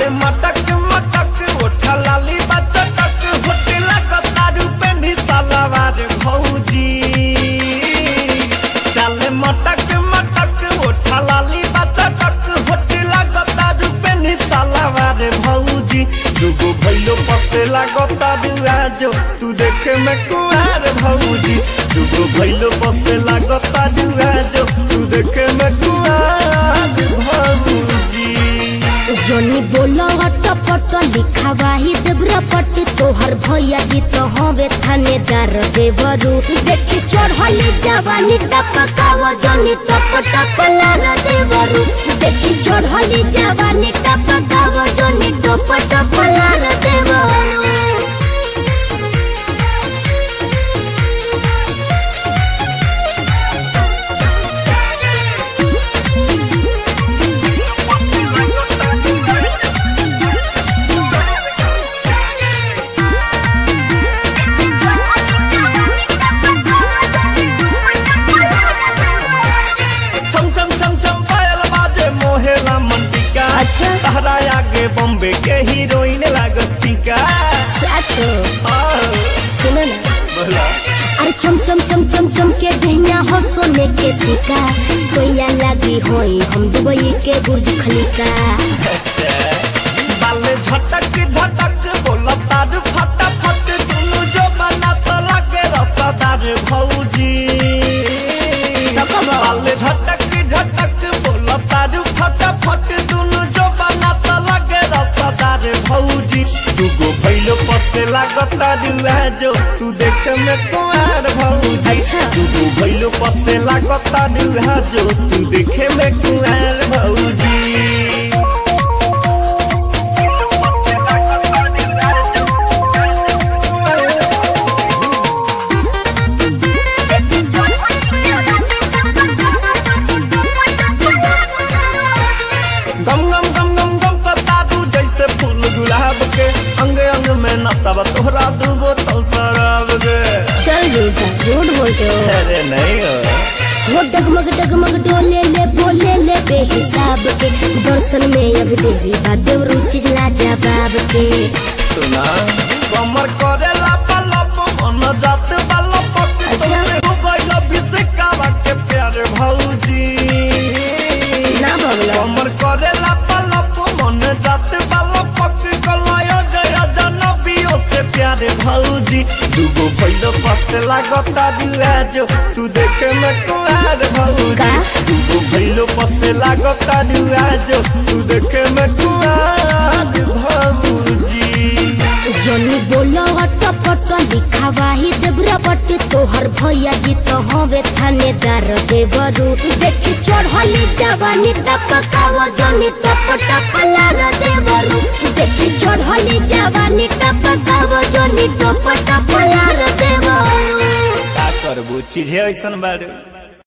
चाले मटक मटक ओठा लाली बचटक होटला कतारू पे निसालावार भौजी चाले मटक मटक ओठा लाली बचटक होटला कतारू पे निसालावार भौजी दुगो भैलो पसेला गतारू आजो तू देखे में कुआर भौजी दुगो भैलो पसेला गतारू आजो तू देखे में कुआर भौजी जनी बोलो अटपट लिखावाही देवरा पट्टी तोहर भैया जी तो हवे थानेदार देवरू देखी चढ़ली जवानी टपकाव जनी टप टप लार देवरू देखी चढ़ली जवानी टपकाव जनी टप टप लार देवरू छम छम छम छम पायल बाजे मोहेला मंटिका अच्छा। तहरा आगे बॉम्बे के हीरोइन लागस्तिका साचो आ, सुनो ना बोला अरे चम चम चम चम चम के गहना हो सोने के सिक्का सोया लगी होई हम दुबई के बुर्ज खलीका अच्छा बाले झटक झटक बोला तार फटाफट दुनु जो बना तो लगे रसादार भौजी बाले झटक झटक बोला तार फटाफट दुनु जो बना तो लगे रसादार भौजी दुगो भैलो पसे लागता दुआ जो तू देख में कुआर भौजी अच्छा। दुगो भैलो पसे लागता दुआ जो तू देखे में कुआर भौजी गम गम गम गम गम करता तू जैसे फूल गुलाब के अंग अंग में नशा तोहरा दू बोतल शराब के चल झूठा झूठ बोलते हो अरे नहीं हो वो डगमग डगमग डोले ले बोले ले बेहिसाब के दर्शन में अब देवी बादेव रुचि ला जवाब के सुना कमर करे लाप लाप मन जात बाला पक अच्छा। हो गइल भिसकावा के प्यारे भौजी ना बगला कमर करे लाप लाप मन जात बाला पक कलायो जय जनबियो से प्यारे भौजी दुगो भइलो पसे लागता दुआ जो तू देखे में कुआर भौजी का? दुगो भइलो पसे लागता दुआ जो तू देखे में कुआर भौजी जनी बोलो अटपट लिखावाही देवरा पट्टी तोहर भैया जी तो हवे थानेदार देवरू देखी चढ़ली जवानी टपकाव जनी टप टप लार देवरू देखी चढ़ली जवानी टपकाव जनी टप टप लार देवरू का करबू चीजे ऐसन बारू